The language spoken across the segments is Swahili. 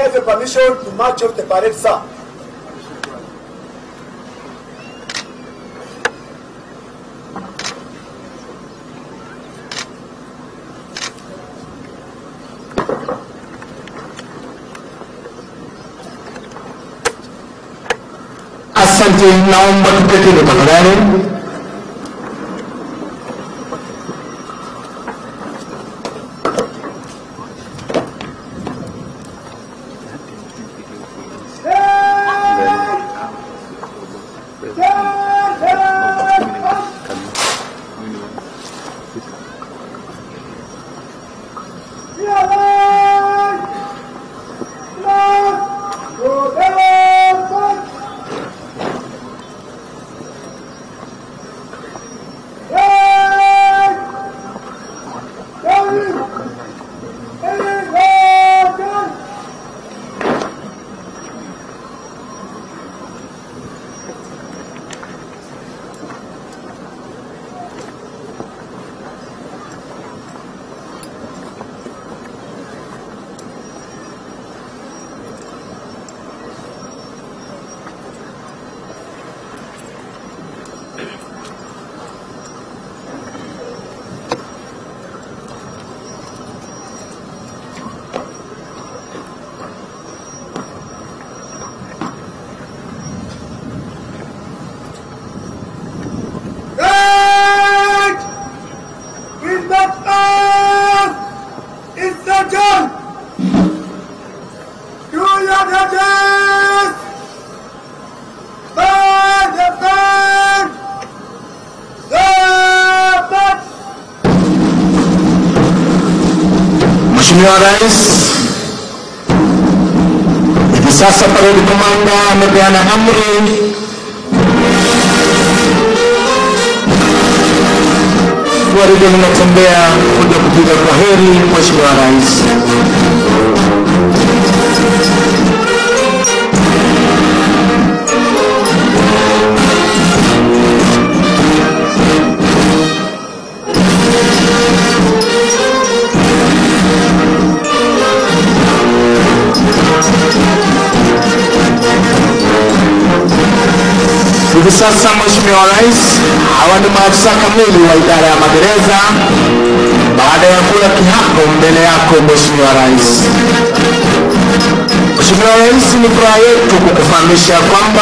have a permission to march off the parade, sir. Asante, naomba tuketini tafadhali. Right! With that man! It's the gun! Do your duties! Stand the stand! Stand back! Mheshimiwa Rais, hivi sasa parade komanda amepeana amri gwaride linatembea kuja kupiga kwaheri Mheshimiwa Rais. Hivi sasa Mheshimiwa Rais, hawa ni maafisa kamili wa idara ya magereza baada ya kula kiapo mbele yako Mheshimiwa Rais. Mheshimiwa Rais, ni furaha yetu kukufahamisha kwamba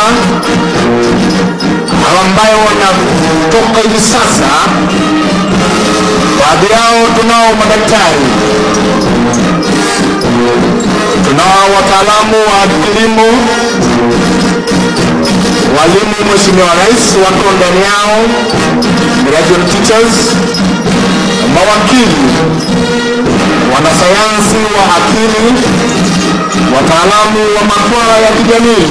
hawa ambayo wanatoka hivi sasa, baadhi yao tunao madaktari, tunao wataalamu wa kilimo walimu Mheshimiwa Rais wako ndani yao, graduate teachers, mawakili, wanasayansi wa akili, wataalamu wa masuala ya kijamii.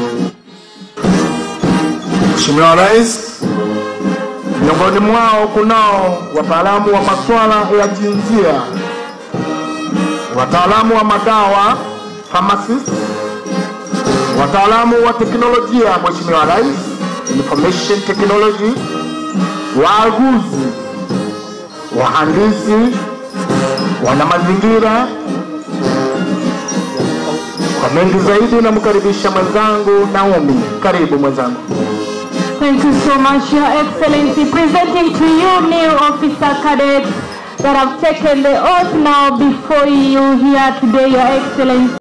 Mheshimiwa Rais, miongoni mwao kunao wataalamu wa masuala ya jinsia, wataalamu wa madawa, pharmacists, wataalamu wa teknolojia, Mheshimiwa Rais, information technology, waaguzi, wahandisi, wana mazingira. Kwa mengi zaidi, namkaribisha mwenzangu Naomi. Karibu mwenzangu. Thank you so much, Your Excellency. Presenting to you new officer cadets that have taken the oath now before you here today, Your Excellency.